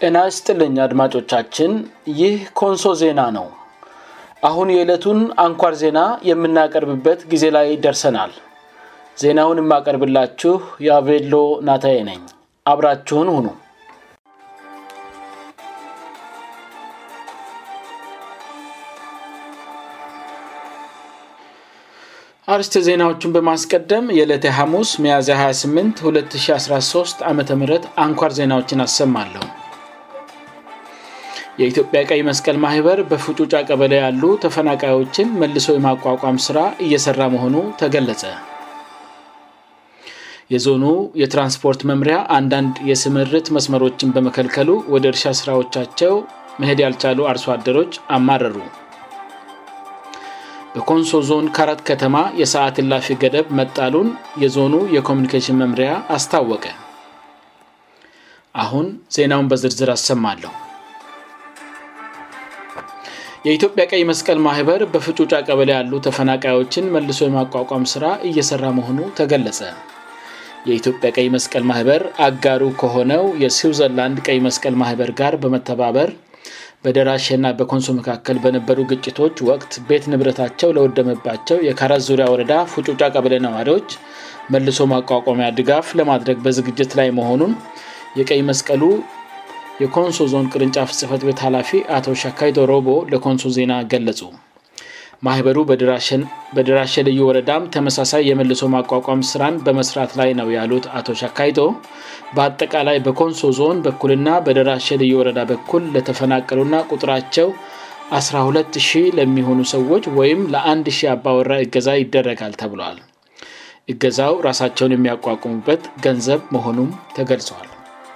ጤና ይስጥልኝ አድማጮቻችን ይህ ኮንሶ ዜና ነው አሁን የዕለቱን አንኳር ዜና የምናቀርብበት ጊዜ ላይ ደርሰናል ዜናውን የማቀርብላችሁ የአቬሎ ናታዬ ነኝ አብራችሁን ሁኑ አርስተ ዜናዎቹን በማስቀደም የዕለተ ሐሙስ ሚያዝያ 28 2013 ዓ ም አንኳር ዜናዎችን አሰማለሁ የኢትዮጵያ ቀይ መስቀል ማህበር በፍጩጫ ቀበለ ያሉ ተፈናቃዮችን መልሶ የማቋቋም ሥራ እየሠራ መሆኑ ተገለጸ የዞኑ የትራንስፖርት መምሪያ አንዳንድ የስምርት መስመሮችን በመከልከሉ ወደ እርሻ ሥራዎቻቸው መሄድ ያልቻሉ አርሶ አደሮች አማረሩ በኮንሶ ዞን ካራት ከተማ የሰዓት ላፊ ገደብ መጣሉን የዞኑ የኮሚኒኬሽን መምሪያ አስታወቀ አሁን ዜናውን በዝርዝር አሰማለሁ የኢትዮጵያ ቀይ መስቀል ማህበር በፍጩጫ ቀበለ ያሉ ተፈናቃዮችን መልሶ የማቋቋም ሥራ እየሠራ መሆኑ ተገለጸ የኢትዮጵያ ቀይ መስቀል ማህበር አጋሩ ከሆነው የስዊዘርላንድ ቀይ መስቀል ማህበር ጋር በመተባበር በደራሽና በኮንሶ መካከል በነበሩ ግጭቶች ወቅት ቤት ንብረታቸው ለወደመባቸው የካራት ዙሪያ ወረዳ ፍጩጫ ቀበለ ነዋሪዎች መልሶ ማቋቋሚያ ድጋፍ ለማድረግ በዝግጅት ላይ መሆኑን የቀይ መስቀሉ የኮንሶ ዞን ቅርንጫፍ ጽፈት ቤት ኃላፊ አቶ ሻካይዶ ሮቦ ለኮንሶ ዜና ገለጹ ማህበሩ በድራሸ ልዩ ወረዳም ተመሳሳይ የመልሶ ማቋቋም ስራን በመስራት ላይ ነው ያሉት አቶ ሻካይዶ በአጠቃላይ በኮንሶ ዞን በኩልና በደራሸ ልዩ ወረዳ በኩል ለተፈናቀሉና ቁጥራቸው 120 ለሚሆኑ ሰዎች ወይም ለ1 ሺህ አባወራ እገዛ ይደረጋል ተብሏል እገዛው ራሳቸውን የሚያቋቁሙበት ገንዘብ መሆኑም ተገልጿል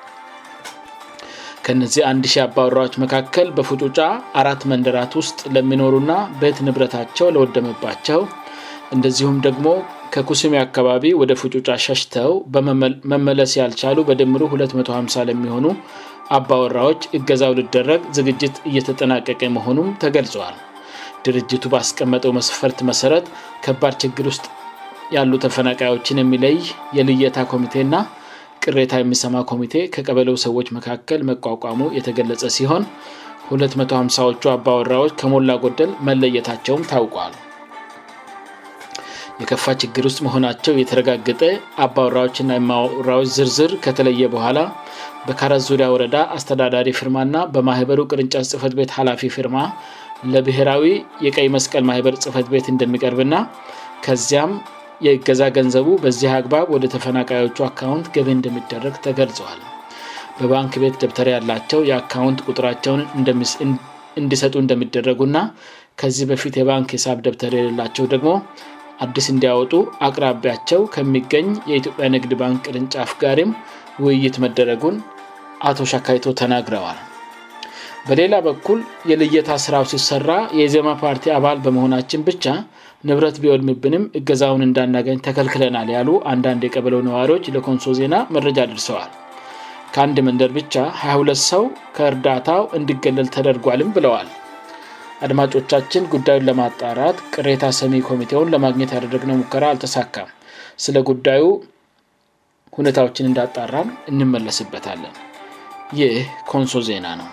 ከነዚህ አንድ ሺህ አባወራዎች መካከል በፍጩጫ አራት መንደራት ውስጥ ለሚኖሩና ቤት ንብረታቸው ለወደመባቸው እንደዚሁም ደግሞ ከኩስሜ አካባቢ ወደ ፍጩጫ ሸሽተው መመለስ ያልቻሉ በድምሩ 250 ለሚሆኑ አባወራዎች እገዛው ልደረግ ዝግጅት እየተጠናቀቀ መሆኑም ተገልጿል ድርጅቱ ባስቀመጠው መስፈርት መሰረት ከባድ ችግር ውስጥ ያሉ ተፈናቃዮችን የሚለይ የልየታ ኮሚቴና ቅሬታ የሚሰማ ኮሚቴ ከቀበለው ሰዎች መካከል መቋቋሙ የተገለጸ ሲሆን 250ዎቹ አባወራዎች ከሞላ ጎደል መለየታቸውም ታውቋል የከፋ ችግር ውስጥ መሆናቸው የተረጋገጠ አባወራዎችና የማወራዎች ዝርዝር ከተለየ በኋላ በካራት ዙሪያ ወረዳ አስተዳዳሪ ፊርማና በማህበሩ ቅርንጫት ጽፈት ቤት ኃላፊ ፊርማ ለብሔራዊ የቀይ መስቀል ማህበር ጽፈት ቤት እንደሚቀርብና ከዚያም የእገዛ ገንዘቡ በዚህ አግባብ ወደ ተፈናቃዮቹ አካውንት ገቢ እንደሚደረግ ተገልጸዋል በባንክ ቤት ደብተር ያላቸው የአካውንት ቁጥራቸውን እንዲሰጡ እንደሚደረጉና ከዚህ በፊት የባንክ ሂሳብ ደብተር የሌላቸው ደግሞ አዲስ እንዲያወጡ አቅራቢያቸው ከሚገኝ የኢትዮጵያ ንግድ ባንክ ቅርንጫፍ ጋርም ውይይት መደረጉን አቶ ሻካይቶ ተናግረዋል በሌላ በኩል የልየታ ስራው ሲሰራ የዜማ ፓርቲ አባል በመሆናችን ብቻ ንብረት ቢወድምብንም እገዛውን እንዳናገኝ ተከልክለናል ያሉ አንዳንድ የቀበለው ነዋሪዎች ለኮንሶ ዜና መረጃ ደርሰዋል ከአንድ መንደር ብቻ 22 ሰው ከእርዳታው እንዲገለል ተደርጓልም ብለዋል አድማጮቻችን ጉዳዩን ለማጣራት ቅሬታ ሰሚ ኮሚቴውን ለማግኘት ያደረግነው ሙከራ አልተሳካም ስለ ጉዳዩ ሁኔታዎችን እንዳጣራም እንመለስበታለን ይህ ኮንሶ ዜና ነው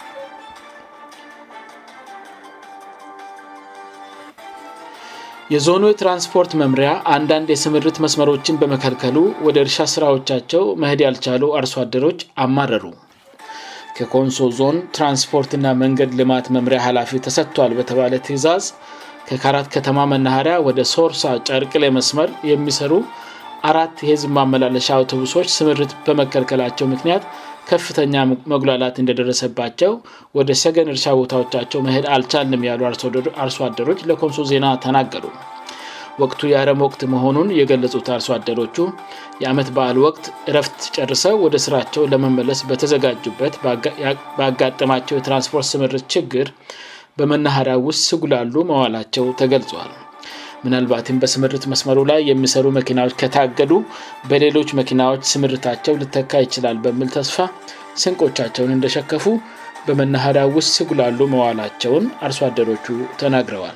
የዞኑ የትራንስፖርት መምሪያ አንዳንድ የስምርት መስመሮችን በመከልከሉ ወደ እርሻ ሥራዎቻቸው መሄድ ያልቻሉ አርሶ አደሮች አማረሩ ከኮንሶ ዞን ትራንስፖርትና መንገድ ልማት መምሪያ ኃላፊ ተሰጥቷል በተባለ ትእዛዝ ከካራት ከተማ መናኸሪያ ወደ ሶርሳ ጨርቅሌ መስመር የሚሰሩ አራት የህዝብ ማመላለሻ አውቶቡሶች ስምርት በመከልከላቸው ምክንያት ከፍተኛ መጉላላት እንደደረሰባቸው ወደ ሰገን እርሻ ቦታዎቻቸው መሄድ አልቻልንም ያሉ አርሶ አደሮች ለኮንሶ ዜና ተናገሩ ወቅቱ የአረም ወቅት መሆኑን የገለጹት አርሶ አደሮቹ የአመት በዓል ወቅት እረፍት ጨርሰው ወደ ስራቸው ለመመለስ በተዘጋጁበት ባጋጠማቸው የትራንስፖርት ስምርት ችግር በመናኸሪያ ውስጥ ስጉላሉ መዋላቸው ተገልጿል ምናልባትም በስምርት መስመሩ ላይ የሚሰሩ መኪናዎች ከታገዱ በሌሎች መኪናዎች ስምርታቸው ልተካ ይችላል በሚል ተስፋ ስንቆቻቸውን እንደሸከፉ በመናኸሪያ ውስጥ ስጉላሉ መዋላቸውን አርሶ አደሮቹ ተናግረዋል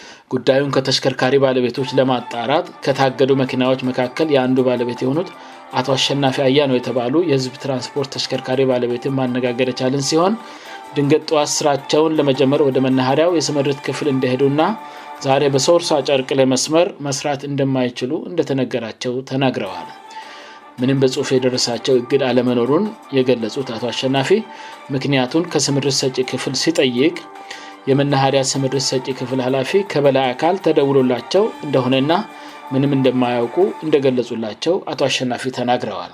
ጉዳዩን ከተሽከርካሪ ባለቤቶች ለማጣራት ከታገዱ መኪናዎች መካከል የአንዱ ባለቤት የሆኑት አቶ አሸናፊ አያ ነው የተባሉ የህዝብ ትራንስፖርት ተሽከርካሪ ባለቤትን ማነጋገር የቻልን ሲሆን ድንገት ጠዋት ስራቸውን ለመጀመር ወደ መናኸሪያው የስምርት ክፍል እንደሄዱና ዛሬ በሶርሳ ጨርቅ ለመስመር መስራት እንደማይችሉ እንደተነገራቸው ተናግረዋል ምንም በጽሁፍ የደረሳቸው እግድ አለመኖሩን የገለጹት አቶ አሸናፊ ምክንያቱን ከስምርት ሰጪ ክፍል ሲጠይቅ የመናኸሪያ ስምርት ሰጪ ክፍል ኃላፊ ከበላይ አካል ተደውሎላቸው እንደሆነና ምንም እንደማያውቁ እንደገለጹላቸው አቶ አሸናፊ ተናግረዋል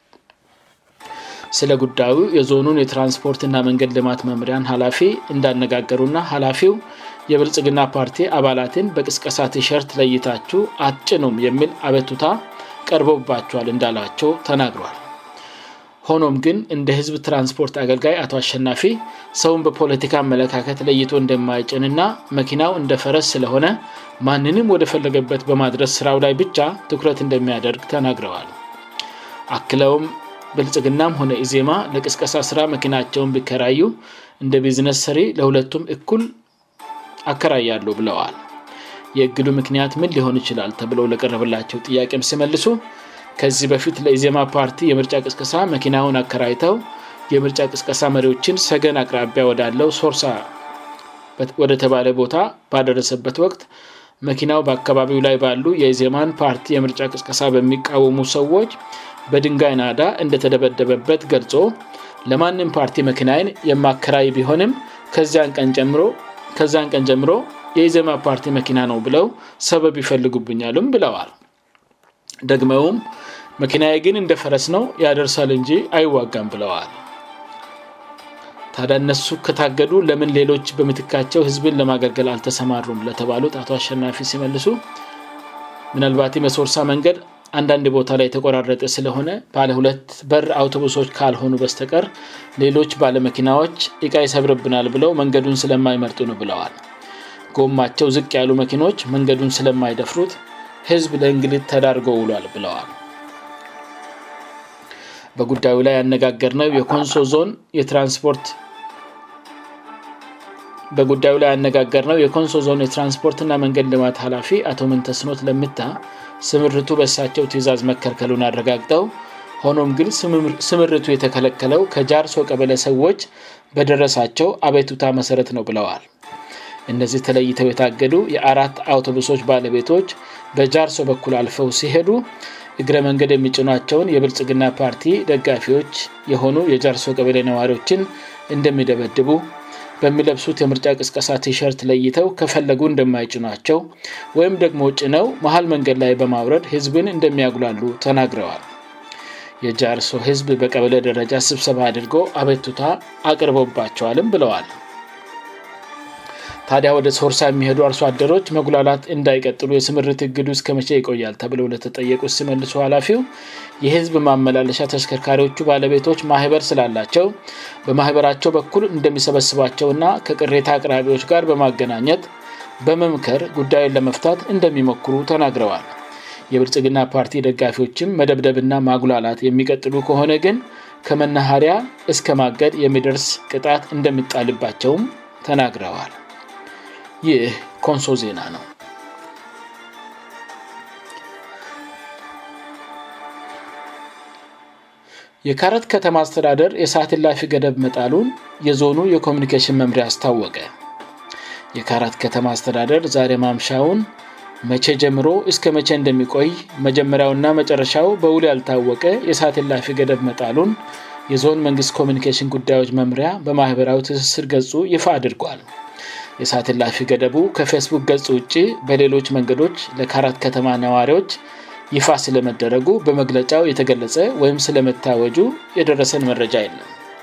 ስለ ጉዳዩ የዞኑን የትራንስፖርትና መንገድ ልማት መምሪያን ኃላፊ እንዳነጋገሩና ኃላፊው የብልጽግና ፓርቲ አባላትን በቅስቀሳ ቲሸርት ለይታችሁ አጭኑም የሚል አበቱታ ቀርቦባቸዋል እንዳላቸው ተናግሯል ሆኖም ግን እንደ ህዝብ ትራንስፖርት አገልጋይ አቶ አሸናፊ ሰውን በፖለቲካ አመለካከት ለይቶ እንደማይጭንና መኪናው እንደ ፈረስ ስለሆነ ማንንም ወደፈለገበት በማድረስ ስራው ላይ ብቻ ትኩረት እንደሚያደርግ ተናግረዋል አክለውም ብልጽግናም ሆነ ኢዜማ ለቅስቀሳ ስራ መኪናቸውን ቢከራዩ እንደ ቢዝነስ ሰሪ ለሁለቱም እኩል አከራያሉ ብለዋል የእግዱ ምክንያት ምን ሊሆን ይችላል ተብለው ለቀረበላቸው ጥያቄም ሲመልሱ ከዚህ በፊት ለኢዜማ ፓርቲ የምርጫ ቅስቀሳ መኪናውን አከራይተው የምርጫ ቅስቀሳ መሪዎችን ሰገን አቅራቢያ ወዳለው ሶርሳ ወደ ተባለ ቦታ ባደረሰበት ወቅት መኪናው በአካባቢው ላይ ባሉ የኢዜማን ፓርቲ የምርጫ ቅስቀሳ በሚቃወሙ ሰዎች በድንጋይ ናዳ እንደተደበደበበት ገልጾ ለማንም ፓርቲ መኪናይን የማከራይ ቢሆንም ከዚያን ቀን ጀምሮ የኢዜማ ፓርቲ መኪና ነው ብለው ሰበብ ይፈልጉብኛሉም ብለዋል ደግመውም መኪናዬ ግን እንደ ፈረስ ነው ያደርሳል እንጂ አይዋጋም ብለዋል ታዲያ እነሱ ከታገዱ ለምን ሌሎች በምትካቸው ህዝብን ለማገልገል አልተሰማሩም ለተባሉት አቶ አሸናፊ ሲመልሱ ምናልባትም የሶርሳ መንገድ አንዳንድ ቦታ ላይ የተቆራረጠ ስለሆነ ባለ ሁለት በር አውቶቡሶች ካልሆኑ በስተቀር ሌሎች ባለመኪናዎች እቃ ይሰብርብናል ብለው መንገዱን ስለማይመርጡ ነው ብለዋል ጎማቸው ዝቅ ያሉ መኪኖች መንገዱን ስለማይደፍሩት ህዝብ ለእንግልት ተዳርጎ ውሏል ብለዋል በጉዳዩ ላይ ያነጋገርነው የኮንሶ ዞን የትራንስፖርት በጉዳዩ ላይ ያነጋገርነው የኮንሶ ዞን የትራንስፖርትና መንገድ ልማት ኃላፊ አቶ ምንተስኖት ለምታ ስምርቱ በእሳቸው ትእዛዝ መከልከሉን አረጋግጠው ሆኖም ግን ስምርቱ የተከለከለው ከጃርሶ ቀበለ ሰዎች በደረሳቸው አቤቱታ መሰረት ነው ብለዋል እነዚህ ተለይተው የታገዱ የአራት አውቶቡሶች ባለቤቶች በጃርሶ በኩል አልፈው ሲሄዱ እግረ መንገድ የሚጭኗቸውን የብልጽግና ፓርቲ ደጋፊዎች የሆኑ የጃርሶ ቀበሌ ነዋሪዎችን እንደሚደበድቡ በሚለብሱት የምርጫ ቅስቀሳ ቲሸርት ለይተው ከፈለጉ እንደማይጭኗቸው ወይም ደግሞ ጭነው መሀል መንገድ ላይ በማውረድ ህዝብን እንደሚያጉላሉ ተናግረዋል የጃርሶ ህዝብ በቀበለ ደረጃ ስብሰባ አድርጎ አቤቱታ አቅርቦባቸዋልም ብለዋል ታዲያ ወደ ሶርሳ የሚሄዱ አርሶ አደሮች መጉላላት እንዳይቀጥሉ የስምርት እግዱ እስከ መቼ ይቆያል ተብለው ለተጠየቁት ሲመልሱ ኃላፊው የህዝብ ማመላለሻ ተሽከርካሪዎቹ ባለቤቶች ማህበር ስላላቸው በማህበራቸው በኩል እንደሚሰበስቧቸውና ከቅሬታ አቅራቢዎች ጋር በማገናኘት በመምከር ጉዳዩን ለመፍታት እንደሚሞክሩ ተናግረዋል የብልጽግና ፓርቲ ደጋፊዎችም መደብደብና ማጉላላት የሚቀጥሉ ከሆነ ግን ከመናሃሪያ እስከ ማገድ የሚደርስ ቅጣት እንደሚጣልባቸውም ተናግረዋል ይህ ኮንሶ ዜና ነው የካረት ከተማ አስተዳደር የሰዓት ላፊ ገደብ መጣሉን የዞኑ የኮሚኒኬሽን መምሪያ አስታወቀ የካራት ከተማ አስተዳደር ዛሬ ማምሻውን መቼ ጀምሮ እስከ መቼ እንደሚቆይ መጀመሪያውና መጨረሻው በውል ያልታወቀ የሰዓት ላፊ ገደብ መጣሉን የዞን መንግስት ኮሚኒኬሽን ጉዳዮች መምሪያ በማህበራዊ ትስስር ገጹ ይፋ አድርጓል የሰዓት ላፊ ገደቡ ከፌስቡክ ገጽ ውጭ በሌሎች መንገዶች ለካራት ከተማ ነዋሪዎች ይፋ ስለመደረጉ በመግለጫው የተገለጸ ወይም ስለመታወጁ የደረሰን መረጃ የለም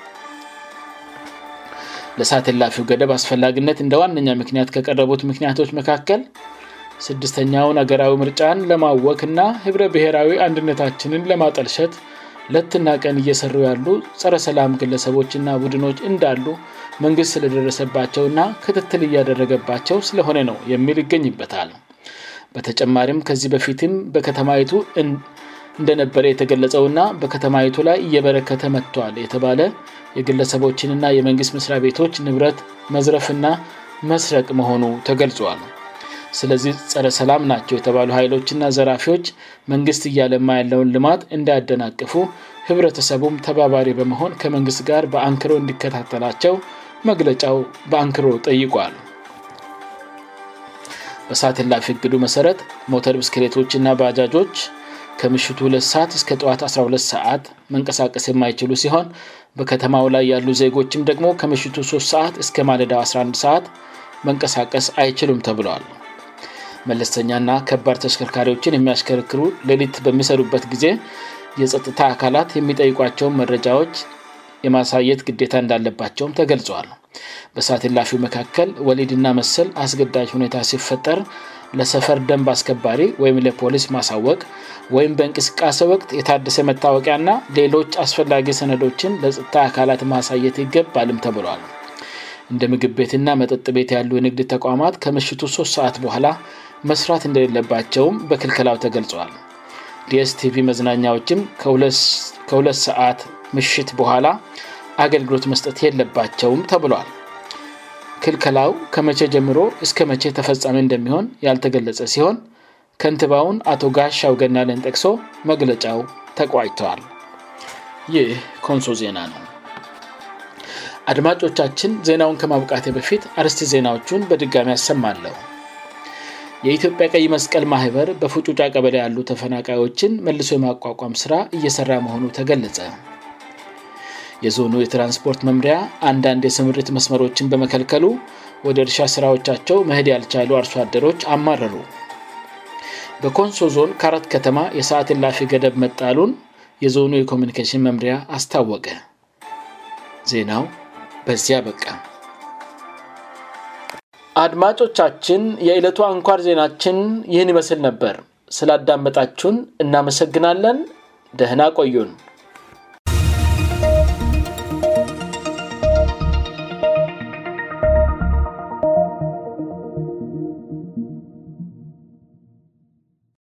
ለሰዓት ላፊው ገደብ አስፈላጊነት እንደ ዋነኛ ምክንያት ከቀረቡት ምክንያቶች መካከል ስድስተኛውን አገራዊ ምርጫን ለማወክ እና ህብረ ብሔራዊ አንድነታችንን ለማጠልሸት ለትና ቀን እየሰሩ ያሉ ጸረ ሰላም ግለሰቦችና ቡድኖች እንዳሉ መንግስት ስለደረሰባቸውና ክትትል እያደረገባቸው ስለሆነ ነው የሚል ይገኝበታል በተጨማሪም ከዚህ በፊትም በከተማይቱ እንደነበረ የተገለጸውና በከተማይቱ ላይ እየበረከተ መጥቷል የተባለ የግለሰቦችንና የመንግስት መስሪያ ቤቶች ንብረት መዝረፍና መስረቅ መሆኑ ተገልጿል ስለዚህ ጸረ ሰላም ናቸው የተባሉ ኃይሎችና ዘራፊዎች መንግስት እያለማ ያለውን ልማት እንዳያደናቅፉ ህብረተሰቡም ተባባሪ በመሆን ከመንግስት ጋር በአንክሮ እንዲከታተላቸው መግለጫው በአንክሮ ጠይቋል በሰዓት ላፊ እግዱ መሰረት ሞተር ብስክሌቶችና ባጃጆች ከምሽቱ 2 ሰዓት እስከ ጠዋት 12 ሰዓት መንቀሳቀስ የማይችሉ ሲሆን በከተማው ላይ ያሉ ዜጎችም ደግሞ ከምሽቱ 3 ሰዓት እስከ ማለዳው 11 ሰዓት መንቀሳቀስ አይችሉም ተብለዋል መለስተኛና ከባድ ተሽከርካሪዎችን የሚያሽከርክሩ ሌሊት በሚሰሩበት ጊዜ የጸጥታ አካላት የሚጠይቋቸውን መረጃዎች የማሳየት ግዴታ እንዳለባቸውም ተገልጸዋል በሳት ላፊው መካከል ወሊድና መሰል አስገዳጅ ሁኔታ ሲፈጠር ለሰፈር ደንብ አስከባሪ ወይም ለፖሊስ ማሳወቅ ወይም በእንቅስቃሴ ወቅት የታደሰ መታወቂያና ሌሎች አስፈላጊ ሰነዶችን ለጸጥታ አካላት ማሳየት ይገባልም ተብሏል እንደ ምግብ ቤትና መጠጥ ቤት ያሉ የንግድ ተቋማት ከምሽቱ 3 ሰዓት በኋላ መስራት እንደሌለባቸውም በክልከላው ተገልጸዋል ዲኤስቲቪ መዝናኛዎችም ከሁለት ሰዓት ምሽት በኋላ አገልግሎት መስጠት የለባቸውም ተብሏል ክልከላው ከመቼ ጀምሮ እስከ መቼ ተፈጻሚ እንደሚሆን ያልተገለጸ ሲሆን ከንትባውን አቶ ጋሻው ገናለን ጠቅሶ መግለጫው ተቋጭተዋል ይህ ኮንሶ ዜና ነው አድማጮቻችን ዜናውን ከማብቃቴ በፊት አርስቲ ዜናዎቹን በድጋሚ ያሰማለሁ የኢትዮጵያ ቀይ መስቀል ማህበር በፉጩጫ ቀበላ ያሉ ተፈናቃዮችን መልሶ የማቋቋም ስራ እየሰራ መሆኑ ተገለጸ የዞኑ የትራንስፖርት መምሪያ አንዳንድ የስምርት መስመሮችን በመከልከሉ ወደ እርሻ ስራዎቻቸው መሄድ ያልቻሉ አርሶ አደሮች አማረሩ በኮንሶ ዞን ከአራት ከተማ የሰዓት ላፊ ገደብ መጣሉን የዞኑ የኮሚኒኬሽን መምሪያ አስታወቀ ዜናው በዚያ በቃ አድማጮቻችን የዕለቱ አንኳር ዜናችን ይህን ይመስል ነበር ስላዳመጣችሁን እናመሰግናለን ደህና ቆዩን